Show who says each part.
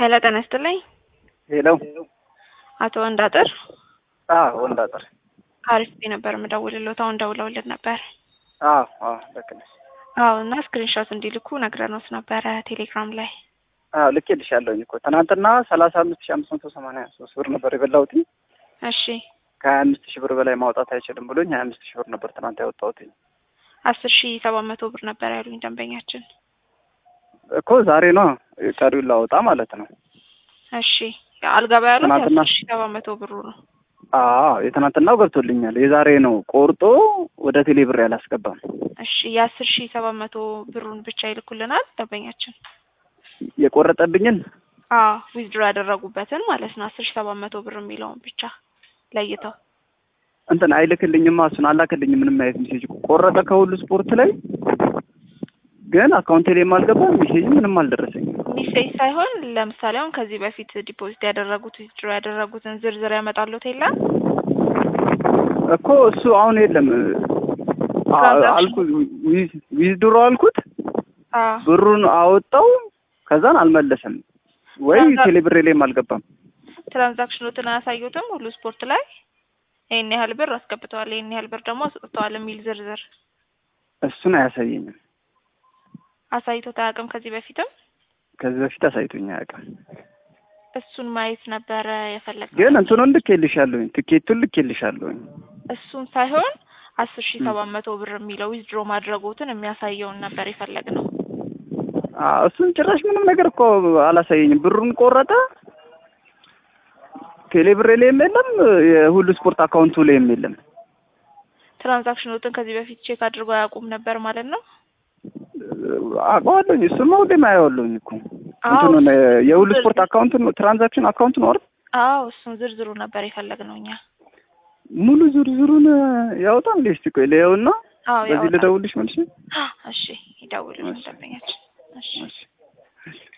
Speaker 1: ሄሎ ጤና ይስጥልኝ።
Speaker 2: ሄሎ
Speaker 1: አቶ ወንዳጥር
Speaker 2: አዎ ወንዳጥር
Speaker 1: ከአሪፍ ነበር የምደውልልዎት። አሁን ደውለውልን ነበር።
Speaker 2: አዎ አዎ ልክ ነሽ።
Speaker 1: አዎ እና ስክሪንሾት እንዲልኩ ነግረኖት ነበረ ቴሌግራም ላይ።
Speaker 2: አዎ ልኬልሻለሁኝ እኮ ትናንትና ሰላሳ አምስት ሺህ አምስት መቶ ሰማንያ ሶስት ብር ነበር የበላሁት።
Speaker 1: እሺ
Speaker 2: ከሀያ አምስት ሺህ ብር በላይ ማውጣት አይችልም ብሎኝ ሀያ አምስት ሺህ ብር ነበር ትናንት ያወጣሁት
Speaker 1: አስር ሺ ሰባት መቶ ብር ነበር ያሉኝ ደንበኛችን።
Speaker 2: እኮ ዛሬ ነው ቀሪውን ላወጣ ማለት ነው።
Speaker 1: እሺ አልገባ ያሉት
Speaker 2: ትናንትና-
Speaker 1: አስር ሺ ሰባት መቶ ብሩ ነው።
Speaker 2: አዎ የትናንትናው ገብቶልኛል። የዛሬ ነው ቆርጦ ወደ ቴሌ ብር ያላስገባም።
Speaker 1: እሺ የአስር ሺ ሰባት መቶ ብሩን ብቻ ይልኩልናል ደንበኛችን።
Speaker 2: የቆረጠብኝን
Speaker 1: አዎ ዊዝድሮ ያደረጉበትን ማለት ነው። አስር ሺ ሰባት መቶ ብር የሚለውን ብቻ ለይተው
Speaker 2: እንትን አይልክልኝማ እሱን አላክልኝም። ምንም አይነት ሜሴጅ ቆረጠ ከሁሉ ስፖርት ላይ ግን አካውንቴ ላይ አልገባም። ሜሴጅ ምንም አልደረሰኝም።
Speaker 1: ሚሴጅ ሳይሆን ለምሳሌ አሁን ከዚህ በፊት ዲፖዚት ያደረጉት ዊዝድሮ ያደረጉትን ዝርዝር ያመጣሉት የለም
Speaker 2: እኮ እሱ አሁን የለም አ-
Speaker 1: ትራንዛክሽን-
Speaker 2: አልኩ ዊዝ- ዊዝድሮ አልኩት
Speaker 1: አዎ
Speaker 2: ብሩን አወጣው ከዛን አልመለሰም ወይ
Speaker 1: ትራንዛ-
Speaker 2: ቴሌብሬ ላይም አልገባም።
Speaker 1: ትራንዛክሽኖትን አያሳዩትም ሁሉ ስፖርት ላይ ይህን ያህል ብር አስገብተዋል፣ ይህን ያህል ብር ደግሞ አስወጥተዋል የሚል ዝርዝር
Speaker 2: እሱን አያሳየኝም።
Speaker 1: አሳይቶት አያውቅም ከዚህ በፊትም
Speaker 2: ከዚህ በፊት አሳይቶኝ አያውቅም።
Speaker 1: እሱን ማየት ነበረ የፈለግነው።
Speaker 2: ግን እንትኑን ልኬልሻለሁኝ፣ ትኬቱን ልኬልሻለሁኝ።
Speaker 1: እሱን ሳይሆን አስር ሺ ሰባት መቶ ብር የሚለው ዊዝድሮ ማድረጎትን የሚያሳየውን ነበር የፈለግነው።
Speaker 2: አዎ እሱን ጭራሽ ምንም ነገር እኮ አላሳየኝም። ብሩን ቆረጠ፣ ቴሌብሬ ላይም የለም፣ የሁሉ ስፖርት አካውንቱ ላይም የለም።
Speaker 1: ትራንዛክሽኖትን ከዚህ በፊት ቼክ አድርጎ አያውቁም ነበር ማለት ነው።
Speaker 2: አውቀዋለሁኝ። እሱማ ሁሌም አየዋለሁኝ እኮ
Speaker 1: አዎ
Speaker 2: እንትኑን የሁሉ
Speaker 1: ዝርዝር-
Speaker 2: ስፖርት አካውንቱን ትራንዛክሽን አካውንት ነው አይደል?
Speaker 1: አዎ እሱን ዝርዝሩ ነበር የፈለግነው እኛ።
Speaker 2: ሙሉ ዝርዝሩን ያወጣል እንዴ? እስቲ ቆይ ልየውና
Speaker 1: አዎ
Speaker 2: በዚህ
Speaker 1: ያወጣል።
Speaker 2: ልደውልሽ መልሼ።
Speaker 1: እሺ ይደውልልን ደንበኛችን። እሺ
Speaker 2: እሺ